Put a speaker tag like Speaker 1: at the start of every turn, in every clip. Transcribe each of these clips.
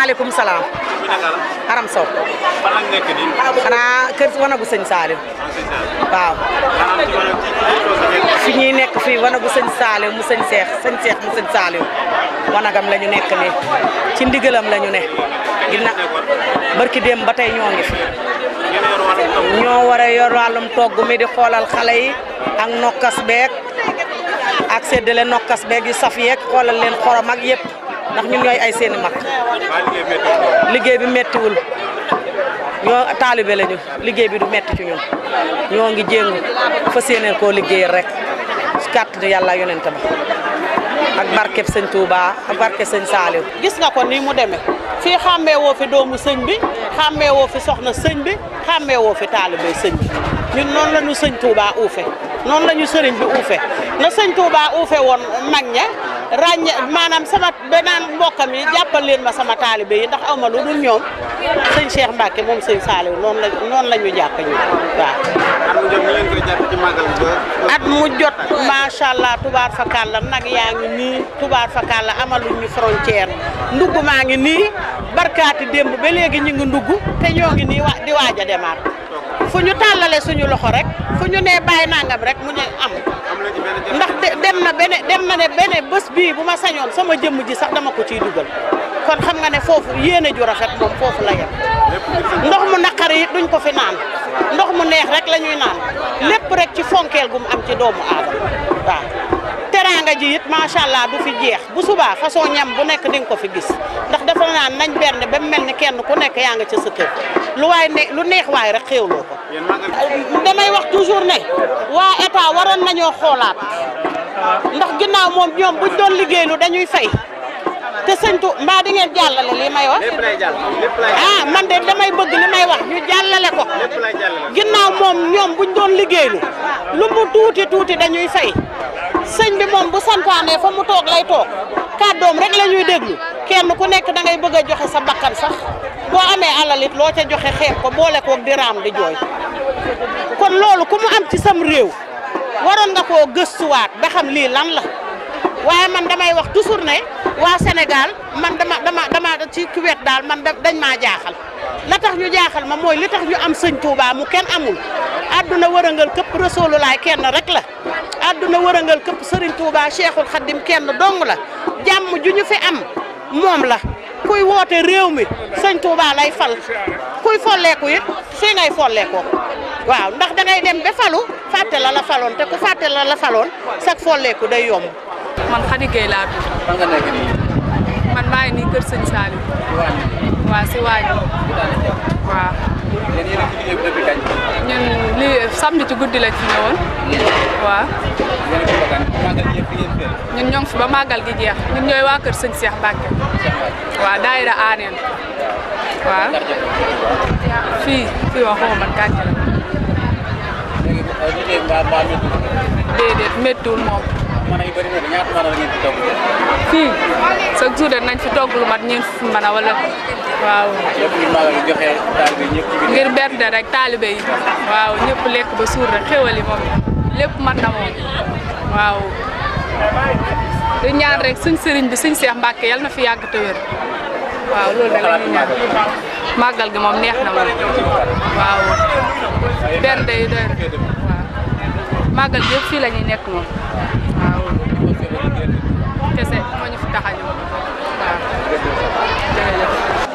Speaker 1: maaleykum salaam.
Speaker 2: mi naka la.
Speaker 1: Aram Sow.
Speaker 2: fan lañ nekk nii.
Speaker 1: xanaa kër wanagu sëñ Saliou.
Speaker 2: en ce moment.
Speaker 1: waaw.
Speaker 2: maanaam ci wàllu ci ci tool bi ngeen.
Speaker 1: fi ñuy nekk fii wanagu sëñ Saliou mu sëñ Seex sëñ Seex mu sëñ Saliou. wanagam la ñu nekk nii ci ndigalam la ñu ne. gina barki démb ba tey ñoo ngi fi.
Speaker 2: ngeen yor wàllu taw.
Speaker 1: ñoo war a yor wàllum togg mi di xoolal xale yi ak nokkas beeg ak séddale nokkas beeg yu saf yeeg xoolal leen xorom ak yëpp ndax ñun ñooy ay seeni mag
Speaker 2: waa liggéey météo.
Speaker 1: liggéey bi mettiwul ñoo taalibe lañu liggéey bi du metti ci ñun ñoo ngi jéngu fas yéeneen koo liggéeyal rek ci kàttanu yàlla yonent ba ak barkeb sëñ Touba ak barkeb sëñ Saliou
Speaker 3: gis nga ko ni mu demee fii xàmmee woo fi doomu sëñ bi xàmmee woo fi soxna sëñ bi xàmmee woo fi taalibe sëñ bi ñun noonu la ñu sëñ Touba uufe noonu la ñu sëriñ bi uufe na sëñ Touba uufe woon mag ña ràññe maanaam sama beneen mbokkam yi jàppal leen ma sama taalibe yi ndax aw ma lu dul ñoom sëñ Cheikh Mbacke moom sëñ Saliou noonu la noonu la ñu jàpp ñu waaw.
Speaker 2: am na jot ñu leen koy jàpp ci màggal bi ba.
Speaker 3: at mu jot macha allah tubaar fakàlla nag yaa ngi nii tubaar fakàlla amaluñ ñu frontière ndugg maa ngi nii barkaati démb ba léegi ñu ngi ndugg te ñoo ngi nii wa di waaj a demaat fu ñu tàllale suñu loxo rek fu ñu nee bàyyi nangam rek mu ne am
Speaker 2: am na ci benn jot.
Speaker 3: ndax de- dem na bene dem na ne bene bés bii bu ma sañoon sama jëmm ji sax dama ko ciy dugal kon xam nga ne foofu yéene ju rafet moom foofu la yem ndox mu naqari it duñ ko fi naan ndox mu neex rek la ñuy naan lépp rek ci fonkeel gu mu am ci doomu aadama waaw teraanga ji it macha allah du fi jeex bu subaa façon ñam bu nekk di nga ko fi gis ndax dafa naan nañ berne ba mu mel ni kenn ku nekk yaa nga ca sa kër lu waay ne lu neex waay rek xéewloo ko
Speaker 2: yéen màggal
Speaker 3: damay wax toujours ne waa état waroon nañoo xoolaat ndax ginnaaw moom ñoom buñ doon liggéeylu dañuy fay te sëñtu mbaa di ngeen jàllale lii may wax
Speaker 2: lépp lay jàll lépp lay
Speaker 3: ah man de damay bëgg li may wax ñu jàllale ko
Speaker 2: lépp lay jàllale.
Speaker 3: ginnaaw moom ñoom buñ doon liggéeylu lu mu tuuti tuuti dañuy fay sëñ bi moom bu santaanee fa mu toog lay toog kàddoom rek la ñuy déglu kenn ku nekk da ngay bëgg a joxe sa bakkan sax boo amee alalit loo ca joxe xeeb ko boole koog di raam di jooy kon loolu ku mu am ci sam réew waroon nga koo gëstuwaat ba xam lii lan la waaye man damay wax toujours ne waa Sénégal man dama dama dama ci wet daal man da- dañ maa jaaxal la tax ñu jaaxal ma mooy li tax ñu am sëñ Touba mu kenn amul àdduna wërëngal këpp Rasulullah kenn rek la àdduna wërëngal këpp Serigne Touba Cheikhul Khadim kenn dong la jàmm ju ñu fi am moom la kuy woote réew mi sëñ Touba lay fal kuy folleeku it fii ngay folleekoo waaw ndax da ngay dem ba falu fàtte la la faloon te ku fàtte la la faloon sag folleeku day yomb
Speaker 4: man Khady Gueye laa tudd
Speaker 2: fan nga nekk nii.
Speaker 4: man maa ngi nii kër sëñ Saliou waaw si waañ waaw
Speaker 2: yéen yéen a ngi ci liggéey bi depuis kañ.
Speaker 4: ñun li samedi ci guddi lañ fi ñëwoon waaw
Speaker 2: yéen a ngi ko bëgg màggal gi yëpp fi ngeen fee.
Speaker 4: ñun ñoo ngi fi ba màggal gi jeex ñun ñooy waa kër sëñ Cheikh Mbacke waaw daayira aaneen waaw fii fii waxuma man kàcce la
Speaker 2: léegi liggéey mbaa mbaa métti.
Speaker 4: déedéet méttiwul moom
Speaker 2: mën yi bëri na de ñaata mën a ngeen ci togg.
Speaker 4: fii chaque jour de nañ fi togg lu mat ñeent fukki mën a wala waaw
Speaker 2: lépp ngir màggal gi joxe daal bi ñëpp ci biir.
Speaker 4: ngir bernde rek taalibe yi waaw ñëpp lekk ba suur rek xéwal yi moom lépp mat na moom waaw di ñaan rek suñ sëriñ bi suñ seex Mbàkke yal na fi yàgg te wér waaw loolu da la ñuy ñaan màggal gi moom neex na moom waaw bernde yi doy na waaw màggal gi yëpp fii la ñuy nekk moom waaw kese moo ñu fi tax a ñëw waaw jërëjëf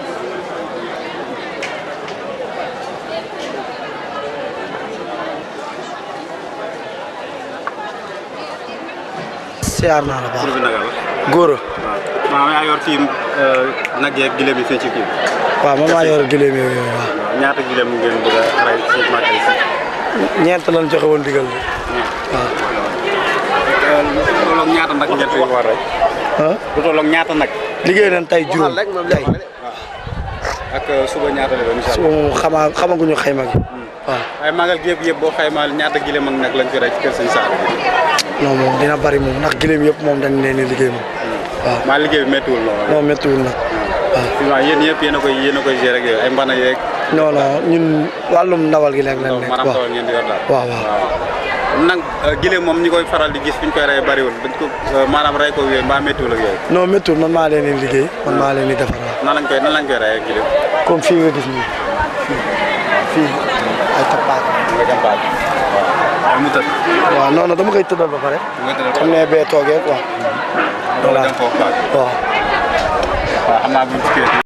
Speaker 5: siyaar naa la baax
Speaker 2: tur bi naka la.
Speaker 5: góor a
Speaker 2: waaw maa yor fii nag yeeg gileem yi fii ci kii.
Speaker 5: waaw man maa yor gileem yooyu waaw
Speaker 2: waaw ñaata gileem ngeen bëgg a rey ci màggal gi.
Speaker 5: ñeent lañ joxe woon digal bi waaw
Speaker 2: lu tolloog ñaata nag ngeen fi war rek.
Speaker 5: ah
Speaker 2: lu tolloog ñaata nag.
Speaker 5: liggéey nañ tey juróom tey
Speaker 2: ak suba ñaata la doon incha
Speaker 5: suba
Speaker 2: allah.
Speaker 5: moom xamaa xamaguñu xayma gi waaw
Speaker 2: waaye màggal gi yëpp yëpp boo xaymaa ñaata gileem ak nag lañ fi rey ci kër sëñ Saal.
Speaker 5: non moom dina bari moom ndax gileem yëpp moom dañ leen di liggéey moom waaw
Speaker 2: maa liggéey bi méttiwul noonu.
Speaker 5: non méttiwul nag waaw
Speaker 2: fi ma yéen yëpp yéen a koy yéen a koy gérer ak yooyu ay mbana yeeg.
Speaker 5: non non ñun wàllum ndawal gi leen leen nekk
Speaker 2: maanaam
Speaker 5: waaw
Speaker 2: tawal ngeen di yor daal.
Speaker 5: waaw waaw
Speaker 2: nag gileem moom ñi koy faral di gis fi ñu koy rey bariwul dañ ko maanaam rey ko yooyu mbaa méttiwul ak yooyu
Speaker 5: non méttiwul man maa leen di liggéey man maa leen di defaral
Speaker 2: nan lañ koy nan lañ koy rey ak gileem
Speaker 5: comme fii nga gis nii fii fii ay tappaat
Speaker 2: nga jàmpaat waaw mu tëdd
Speaker 5: waaw non non dama koy tëddal ba pare
Speaker 2: nga tëdd
Speaker 5: xam ne bee toogee quoi
Speaker 2: doo dem foofu paak
Speaker 5: waaw
Speaker 2: waaw xam naa buñ ci